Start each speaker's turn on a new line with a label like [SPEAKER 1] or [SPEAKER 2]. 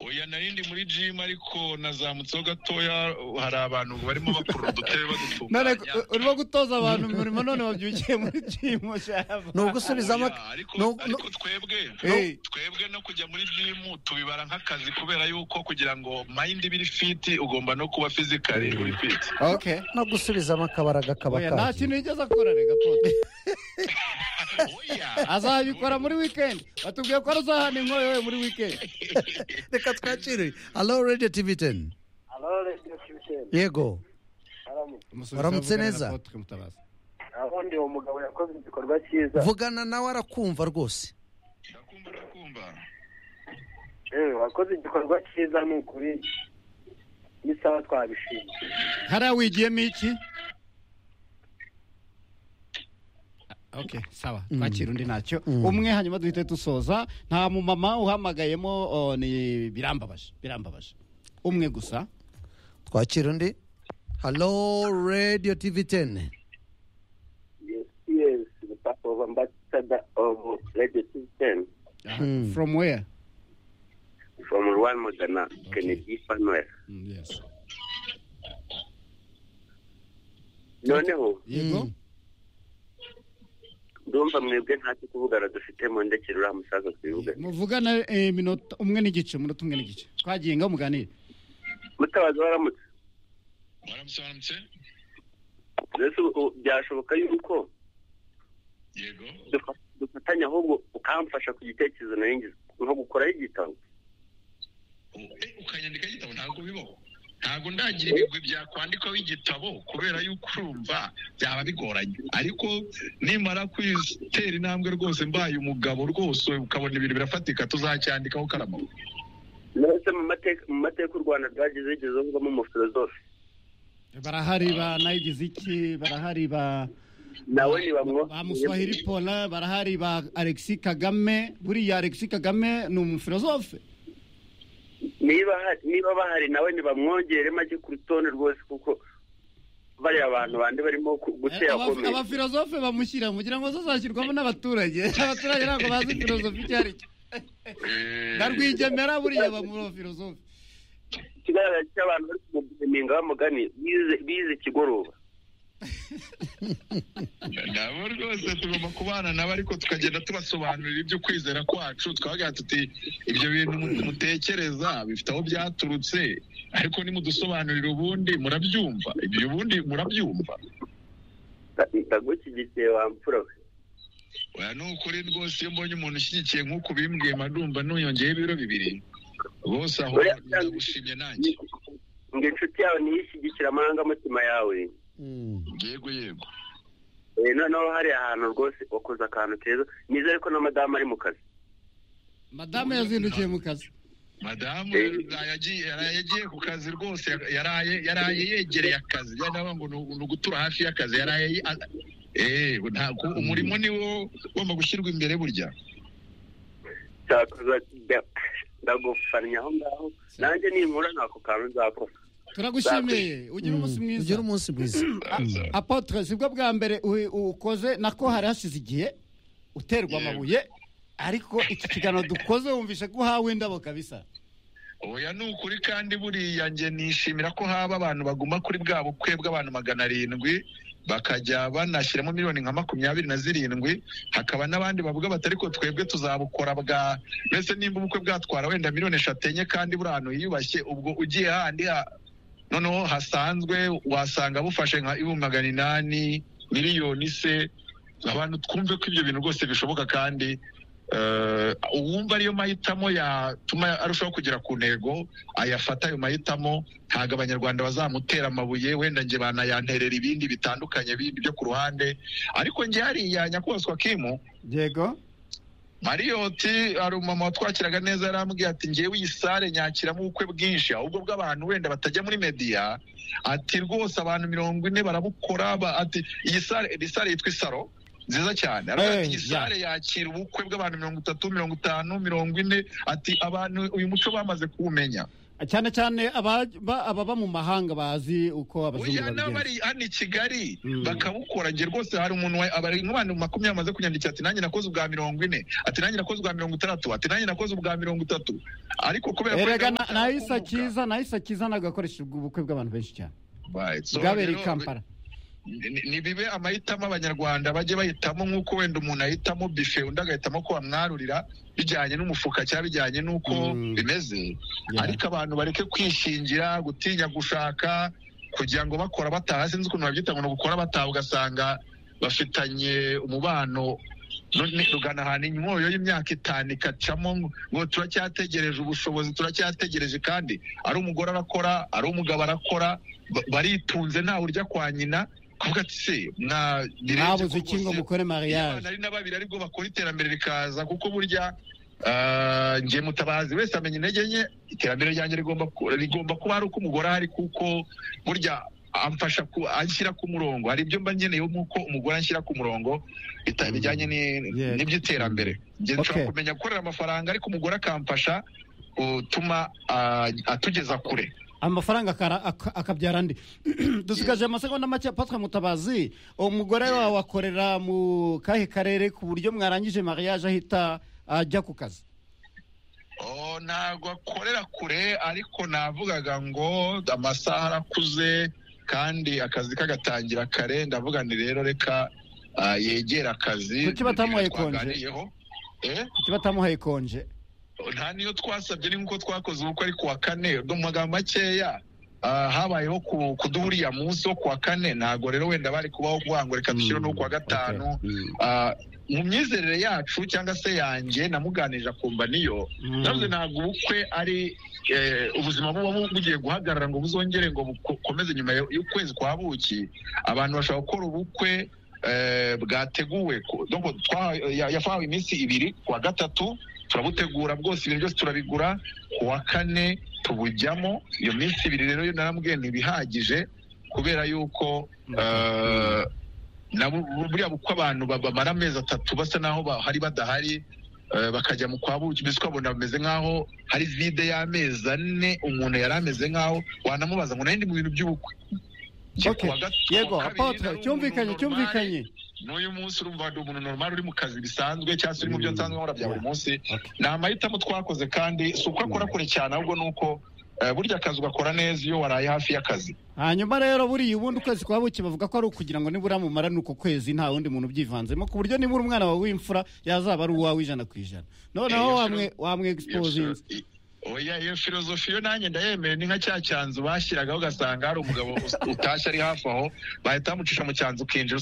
[SPEAKER 1] oya narindi muri gym ariko nazamutseho gatoya hari abantu barimo bakora udutebe
[SPEAKER 2] none
[SPEAKER 1] badutunganya
[SPEAKER 2] urimo gutoza abantu umurimo none wabyukiye muri jimu shaba
[SPEAKER 3] ni ugusubizamo
[SPEAKER 1] Oya, ariko
[SPEAKER 3] ni ugu-
[SPEAKER 1] ariko twebwe
[SPEAKER 2] Hey.
[SPEAKER 1] twebwe no kujya muri gym tubibara nk'akazi kubera yuko kugira ngo mind ibe iri fit ugomba no kuba physically uri fit
[SPEAKER 2] okay
[SPEAKER 3] no gusubizamo akabara gakaba
[SPEAKER 2] oya nta
[SPEAKER 3] kagiye
[SPEAKER 2] kintu yigeze akora rega pote
[SPEAKER 1] oya
[SPEAKER 2] azabikora muri weekend batubwiye ko aruzahana inkoyo we muri weekend
[SPEAKER 3] reka twakire alo radiyo tivi teni
[SPEAKER 4] Halo, Radio Kibisenyi.
[SPEAKER 3] yego
[SPEAKER 4] Haramu.
[SPEAKER 3] Waramutse neza?
[SPEAKER 4] Abundi uwo mugabo yakoze igikorwa cyiza.
[SPEAKER 3] vugana nawe arakumva rwose
[SPEAKER 1] ndakumva ndakumva
[SPEAKER 4] Eh, wakoze igikorwa cyiza ni ukuri. N'isaha twabishimye.
[SPEAKER 2] hariya wigiyemo iki ok sawa twakira undi ntacyo umwe hanyuma duhite dusoza nta mumama uhamagayemo o, ni birambabaje birambabaje umwe gusa
[SPEAKER 3] twakira undi halo radiyo tivi teni
[SPEAKER 4] Yes, yes, the Papa of Ambassador of Radio Kibisenyi
[SPEAKER 2] Aha,
[SPEAKER 3] Mm.
[SPEAKER 2] from where
[SPEAKER 4] from Rwanda Modena, Kennedy Fanwell.
[SPEAKER 2] Mm, yes.
[SPEAKER 4] Noneho,
[SPEAKER 2] yego
[SPEAKER 4] ndumva mwebwe ntacyo kuvugana dufite mu ndekero uriya musaza twivugana.
[SPEAKER 2] muvugana eh, minota umwe n'igice umunota umwe n'igice twagiye nga muganire
[SPEAKER 4] Mutabazi waramutse.
[SPEAKER 1] waramutse waramutse
[SPEAKER 4] Mbese ubu- ubu byashoboka yuko
[SPEAKER 1] yego
[SPEAKER 4] dufa- dufatanya ahubwo ukamfasha ku gitekerezo nayo ngize nko gukoraho igitabo.
[SPEAKER 1] U- eh, ukanyandikaho igitabo ntabwo bibaho ntabwo ndagira ibigwi byakwandikwaho igitabo kubera yuko urumva byaba bigoranye ariko nimara kwitera intambwe rwose mbaye umugabo rwose ukabona ibintu birafatika tuzacyandikaho karamo
[SPEAKER 4] ndetse mu mateka mu mateka u rwanda rwagize rigeze ruvamo umufilozofe
[SPEAKER 2] barahari ba nayigize iki barahari ba
[SPEAKER 4] nawe ntibamwohereje
[SPEAKER 2] ba muswahili pola barahari ba alexi kagame buriya alexi kagame ni umufilozofe
[SPEAKER 4] niba ha- niba bahari nawe ntibamwongere make ku rutonde rwose kuko bariya bantu bandi barimo ku- gutera
[SPEAKER 2] Aba-
[SPEAKER 4] komeye
[SPEAKER 2] abafilozofe bamushyira kugira ngo azashyirwamo n'abaturage abaturage ntabwo bazi filozofi icyo ari cyo ndarwigemera buriya bamurofilozofe
[SPEAKER 4] ikigaragara cy'abantu bari kumugumininga bamugani bize bize ikigoroba
[SPEAKER 1] nabo rwose tugomba kubana nabo ariko tukagenda tubasobanurira ibyo kwizera kwacu twagira tuti ibyo bintu mu- mutekereza bifite aho byaturutse ariko nimudusobanurira ubundi murabyumva ibyo ubundi murabyumva
[SPEAKER 4] Nda- ndagushyigikiye wamfura we
[SPEAKER 1] oya ni ukuri rwose iyo mbonye umuntu ushyigikiye nk'uko bimbwema ndumva nuyongeyeho ibiro bibiri rwose aho
[SPEAKER 4] Oya,
[SPEAKER 1] ndagushimye nanjye
[SPEAKER 4] ngo inshuti yawe ntiyishyigikire amarangamutima yawe
[SPEAKER 1] yego yego
[SPEAKER 4] Eh, noneho hari ahantu rwose wakoze akantu keza nizere ko na madamu ari mu kazi
[SPEAKER 2] madame yazindukiye mu kazi
[SPEAKER 1] madamu yagiye yaraye agiye ku kazi rwose yaraye yaraye yegereye akazi yaravuga ngo ni- ni ugutura hafi y'akazi yaraye yi- a- eh ntabwo umurimo ni wo ugomba gushyirwa imbere burya
[SPEAKER 4] cyakoze ndagufannye aho ngaho nanjye ninkura ntako kantu nzakora
[SPEAKER 2] turagushimiye ugire umunsi mwiza
[SPEAKER 3] ugire umunsi mwiza
[SPEAKER 2] apotre sibwo bwa mbere u- ukoze nako hari hashize igihe
[SPEAKER 1] Yego.
[SPEAKER 2] uterwa amabuye ariko iki kiganiro dukoze wumvishe ko uhawe indabo kabisa
[SPEAKER 1] oya ni ukuri kandi buriya nge nishimira ko haba abantu baguma kuri bwa bukwe bw'abantu magana arindwi bakajya banashyiramo miliyoni nka makumyabiri na zirindwi hakaba n'abandi bavuga bati ariko twebwe tuzabukora bwa mbese nimba ubukwe bwatwara wenda miliyoni eshatu enye kandi buri ahantu hiyubashye ubwo ugiye handi ha noneho hasanzwe wasanga bufashe nka ibihumbi magana inani miliyoni se abantu twumve ko ibyo bintu rwose bishoboka kandi eh, uwumva ariyo mahitamo yatuma arushaho kugera ku ntego ayafata ayo mahitamo ntabwo abanyarwanda bazamutera amabuye wenda nge banayanterera ibindi bitandukanye bindi byo ku ruhande ariko nge hariya nyakubahwa kimu
[SPEAKER 2] yego
[SPEAKER 1] mariyoti hari umumama watwakiraga neza yarambwiye ati ngewe iyi sare nyakiramo ubukwe bwinshi ahubwo bw'abantu wenda batajya muri mediya ati rwose abantu mirongo ine barabukora ba- ati iyi sare iyi sare yitwa isaro nziza cyane aravuga
[SPEAKER 2] Eh,
[SPEAKER 1] ati iyi
[SPEAKER 2] yeah.
[SPEAKER 1] sale yakira ubukwe bw'abantu mirongo itatu mirongo itanu mirongo ine ati abantu uyu muco bamaze kuwumenya
[SPEAKER 2] cyane cyane aba- ba- ababa mu mahanga bazi uko abazungu
[SPEAKER 1] oya
[SPEAKER 2] babigenza
[SPEAKER 1] n'abari hano i kigali
[SPEAKER 2] Mm.
[SPEAKER 1] bakawukora njye rwose hari umuntu wa- abari nk'abantu makumyabiri bamaze kunyandikira ati nanjye nakoze ubwa mirongo ine ati nanjye nakoze ubwa mirongo itandatu ati nanjye nakoze ubwa mirongo itatu ariko kubera ko
[SPEAKER 2] erega
[SPEAKER 1] gahunda
[SPEAKER 2] nahise
[SPEAKER 1] yarakunguka.
[SPEAKER 2] akiza nahise akiza nagakoresha ubwo ubukwe bw'abantu benshi cyane
[SPEAKER 1] Right. So
[SPEAKER 2] bwabereye i
[SPEAKER 1] rero,
[SPEAKER 2] kampala
[SPEAKER 1] ni- ni bibe amahitamo abanyarwanda bajye bahitamo nk'uko wenda umuntu ahitamo bife undi agahitamo ko bamwarurira bijyanye n'umufuka cyangwa bijyanye n'uko
[SPEAKER 2] Mm.
[SPEAKER 1] bimeze
[SPEAKER 2] Yeah.
[SPEAKER 1] ariko abantu bareke kwishingira gutinya gushaka kugira ngo bakora bataha sinzi ukuntu babyita ngo ni ugukora bataha ugasanga bafitanye umubano nu- ni- rugana ahantu imyoyo y'imyaka itanu ikacamo ngo- ngo turacyategereje ubushobozi turacyategereje kandi ari umugore arakora ari umugabo arakora ba- baritunze ntawe urya kwa nyina kuvuga ati se mwa
[SPEAKER 2] mwabuze iki ngo mukore
[SPEAKER 1] Iyo
[SPEAKER 2] mariage
[SPEAKER 1] ari na babiri aribwo bakora iterambere rikaza kuko burya ah, njye mutabazi wese amenya intege nke iterambere ryanjye rigomba ku- rigomba kuba ari uko umugore ahari kuko burya amfasha ku- anshyira ku murongo hari ibyo mba nkeneye nk'uko umugore anshyira ku murongo bita-
[SPEAKER 2] Mm.
[SPEAKER 1] bijyanye ni-
[SPEAKER 2] Yeah.
[SPEAKER 1] n'iby'iterambere njye
[SPEAKER 2] Okay.
[SPEAKER 1] nshobora kumenya gukorera amafaranga ariko umugore akamfasha gutuma atugeza kure
[SPEAKER 2] amafaranga akara- aka- akabyara andi dusigaje amasegonda make patwe mutabazi umugore wawe akorera mu kahe karere ku buryo mwarangije mariage ahita ajya ku kazi
[SPEAKER 1] Oh, ntabwo akorera kure ariko navugaga ngo amasaha arakuze kandi akazi kagatangira kare ndavuga nti rero reka ah, yegere akazi
[SPEAKER 2] Kuki batamuhaye konje?
[SPEAKER 1] Twaganiriyeho. Eh?
[SPEAKER 2] kuki batamuhaye konje
[SPEAKER 1] nta niyo twasabye ni nk'uko twakoze ubukwe ari kuwa kane mu magambo makeya ah, habayeho ku- kuduha uriya munsi wo kuwa kane ntabwo rero wenda bari kubaho kuvuga ngo reka dushyire no kuwa gatanu Ah, mu myizerere yacu cyangwa se yanjye namuganirije akumva niyo
[SPEAKER 2] Mm.
[SPEAKER 1] navuze ntabwo ubukwe ari eh, ubuzima buba bu- bugiye guhagarara ngo buzongere ngo bukomeze nyuma yo- y'ukwezi kwa buki abantu bashobora gukora ubukwe eh, bwateguwe ku- donc twa- ya- yafawe iminsi ibiri ku wa gatatu turabutegura bwose ibintu byose turabigura ku wa kane tubujyamo iyo minsi ibiri rero yo narambwiye ntibihagije kubera yuko eh, na bu- bu- buriya uko abantu ba- bamara amezi atatu basa naho bahari badahari eh, bakajya mu kwa buki mbese ukabona bameze nkaho hari vide y'amezi ane umuntu yari ameze nkaho wanamubaza ngo nari ndi mu bintu by'ubukwe Njye
[SPEAKER 2] Okay.
[SPEAKER 1] kuwa gat-
[SPEAKER 2] yego
[SPEAKER 1] kuwa kabiri nari
[SPEAKER 2] apotre
[SPEAKER 1] umuntu
[SPEAKER 2] cyumvikanye
[SPEAKER 1] normal,
[SPEAKER 2] cyumvikanye
[SPEAKER 1] n'uyu munsi urumva wari umuntu normal uri mu kazi bisanzwe cyangwa se uri mu byo nsanzwe nkora bya buri munsi
[SPEAKER 2] Okay.
[SPEAKER 1] ni amahitamo twakoze kandi si uko akora kure cyane ahubwo ni uko eh, burya akazi ugakora neza iyo waraye hafi y'akazi
[SPEAKER 2] hanyuma rero buriya ubundi ukwezi kwa buki bavuga ko ari ukugira ngo nibura mumara ni uko kwezi nta wundi muntu ubyivanzemo ku buryo nibura umwana wawe w'imfura yazaba ari uwawe ijana ku ijana
[SPEAKER 1] Eh,
[SPEAKER 2] noneho
[SPEAKER 1] yes,
[SPEAKER 2] wamwe wamwe exposinze
[SPEAKER 1] Iyo- oya iyo filozofi yo nanjye ndayemeye ni nka cya cyanzu bashyiragaho ugasanga hari umugabo utashye ari hafi aho bahita bamucisha mu cyanzu ukinjira